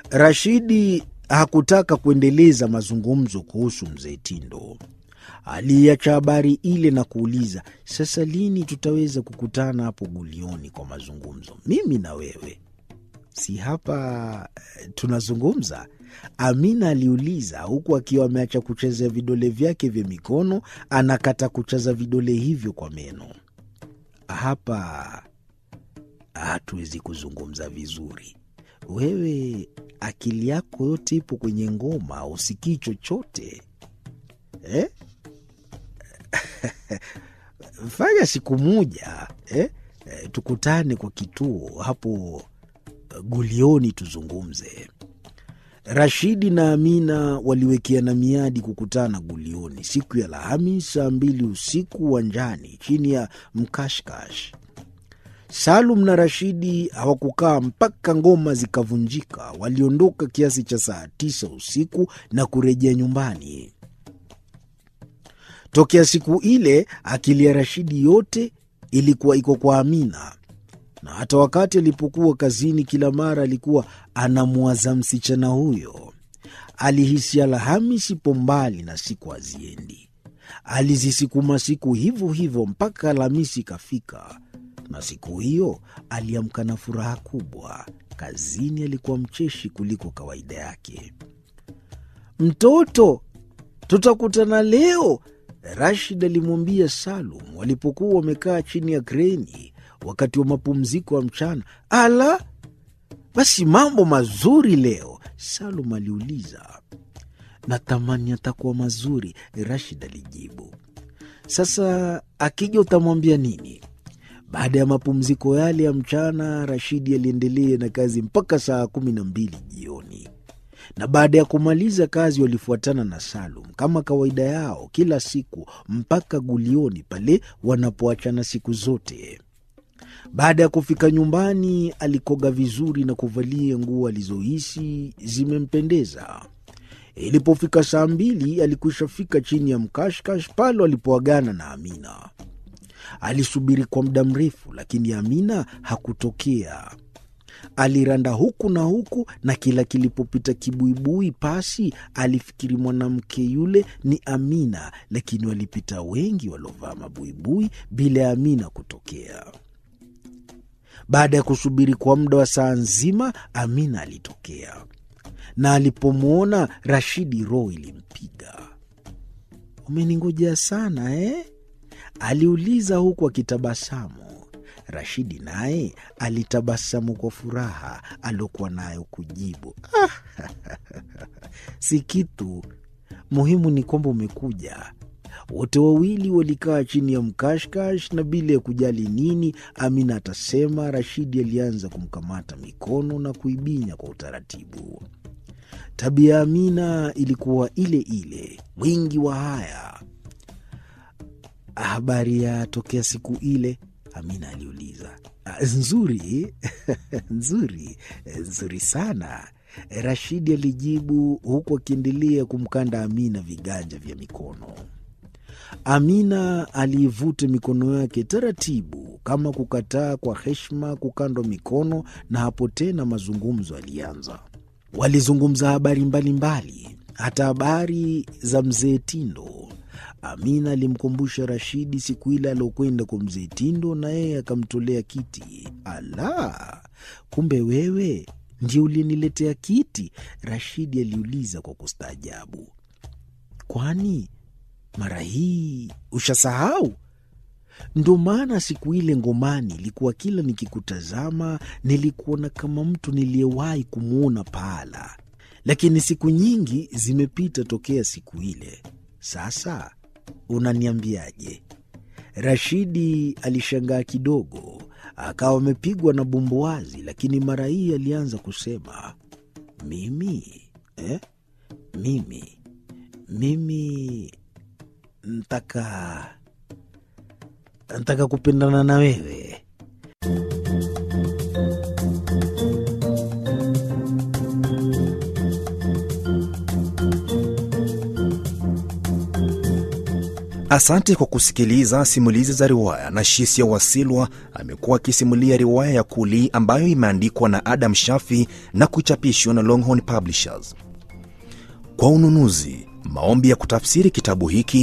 Rashidi hakutaka kuendeleza mazungumzo kuhusu mzee Tindo. Aliacha habari ile na kuuliza, sasa lini tutaweza kukutana hapo Gulioni kwa mazungumzo, mimi na wewe? Si hapa eh, tunazungumza? Amina aliuliza, huku akiwa ameacha kuchezea vidole vyake vya mikono, anakata kuchaza vidole hivyo kwa meno. Hapa hatuwezi kuzungumza vizuri. Wewe akili yako yote ipo kwenye ngoma, usikii chochote eh? Fanya siku moja eh? Eh, tukutane kwa kituo hapo eh, Gulioni tuzungumze. Rashidi na Amina waliwekeana miadi kukutana Gulioni siku ya Alhamis saa mbili usiku uwanjani chini ya mkashkash. Salum na Rashidi hawakukaa mpaka ngoma zikavunjika. Waliondoka kiasi cha saa tisa usiku na kurejea nyumbani. Tokea siku ile akili ya Rashidi yote ilikuwa iko kwa Amina, na hata wakati alipokuwa kazini, kila mara alikuwa anamwaza msichana huyo. Alihisi Alhamisi ipo mbali na siku haziendi. Alizisukuma siku hivyo hivyo mpaka Alhamisi ikafika, na siku hiyo aliamka na furaha kubwa. Kazini alikuwa mcheshi kuliko kawaida yake. Mtoto, tutakutana leo, Rashid alimwambia Salum walipokuwa wamekaa chini ya kreni wakati wa mapumziko ya mchana. Ala, basi mambo mazuri leo, Salum aliuliza. Natamani atakuwa mazuri, Rashid alijibu. Sasa akija utamwambia nini? Baada ya mapumziko yale ya mchana, Rashidi aliendelea na kazi mpaka saa kumi na mbili jioni na baada ya kumaliza kazi walifuatana na Salum kama kawaida yao kila siku mpaka Gulioni pale wanapoachana siku zote. Baada ya kufika nyumbani, alikoga vizuri na kuvalia nguo alizohisi zimempendeza. Ilipofika saa mbili, alikwisha fika chini ya mkashkash pale walipoagana na Amina. Alisubiri kwa muda mrefu, lakini Amina hakutokea. Aliranda huku na huku, na kila kilipopita kibuibui pasi alifikiri mwanamke yule ni Amina, lakini walipita wengi waliovaa mabuibui bila ya Amina kutokea. Baada ya kusubiri kwa muda wa saa nzima, Amina alitokea, na alipomwona Rashidi roho ilimpiga. Umeningojea sana eh? aliuliza huku akitabasamu. Rashidi naye alitabasamu kwa furaha aliokuwa nayo kujibu, ah, si kitu muhimu, ni kwamba umekuja. Wote wawili walikaa chini ya mkashkash na bila ya kujali nini Amina atasema, Rashidi alianza kumkamata mikono na kuibinya kwa utaratibu. Tabia ya Amina ilikuwa ile ile, mwingi wa haya. Habari ya tokea siku ile Amina aliuliza. Nzuri nzuri nzuri sana, Rashidi alijibu huku akiendelea kumkanda Amina viganja vya mikono. Amina aliivuta mikono yake taratibu, kama kukataa kwa heshima kukandwa mikono, na hapo tena mazungumzo alianza. Walizungumza habari mbalimbali, hata habari za mzee Tindo. Amina alimkumbusha Rashidi siku ile aliokwenda kwa mzee Tindo na yeye akamtolea kiti. Ala, kumbe wewe ndio uliniletea kiti? Rashidi aliuliza kwa kustaajabu. Kwani mara hii ushasahau? Ndo maana siku ile ngomani ilikuwa kila nikikutazama nilikuona kama mtu niliyewahi kumwona pahala, lakini siku nyingi zimepita tokea siku ile. Sasa unaniambiaje? Rashidi alishangaa kidogo, akawa amepigwa na bumbuazi, lakini mara hii alianza kusema mimi eh? mimi mimi ntaka ntaka kupendana na wewe. Asante kwa kusikiliza simulizi za riwaya na Shisia Wasilwa ame amekuwa akisimulia riwaya ya Kuli ambayo imeandikwa na Adam Shafi na kuchapishwa na Longhorn Publishers. Kwa ununuzi, maombi ya kutafsiri kitabu hiki